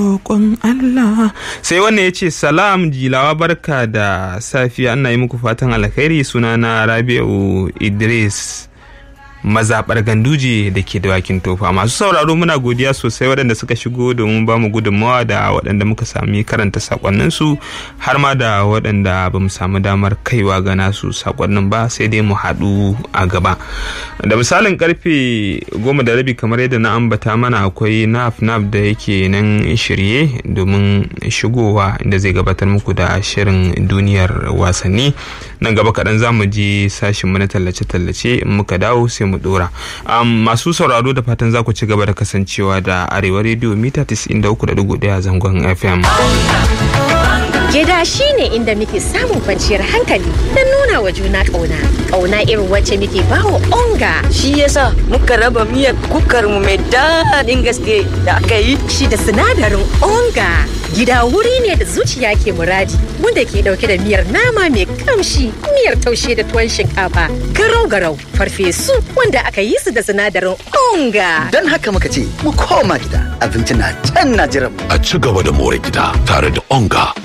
roƙon Allah sai wannan ya ce salam jilawa barka da safiya ana yi muku fatan alkhairi sunana rabi'u idris mazaɓar ganduje da ke dawakin tofa masu sauraro muna godiya sosai waɗanda suka shigo domin ba mu gudunmawa da waɗanda muka sami karanta sakonninsu har ma da waɗanda ba mu samu damar kaiwa ga nasu sakonnin ba sai dai mu haɗu a gaba da misalin karfe goma da rabi kamar yadda na ambata mana akwai naf naf da yake nan shirye domin shigowa inda zai gabatar muku da shirin duniyar wasanni nan gaba kaɗan za mu je sashin na tallace-tallace in muka dawo sai mu dora masu sauraro da fatan za ku ci gaba da kasancewa da arewa rediyo mita 93.1 zangon fm Gida shi ne inda muke samun kwanciyar hankali don nuna wa juna ƙauna. Ƙauna irin wacce muke bawa onga. Shi yasa muka raba miyar kukar mu mai daɗin gaske da aka yi. Shi da sinadarin onga. Gida wuri ne da zuciya ke muradi wanda ke ɗauke da miyar nama mai kamshi, miyar taushe da tuwon shinkafa, garau-garau, farfesu wanda aka yi su da sinadarin onga. Don haka muka ce mu koma gida abinci na can na jiran mu. A ci gaba da more gida tare da onga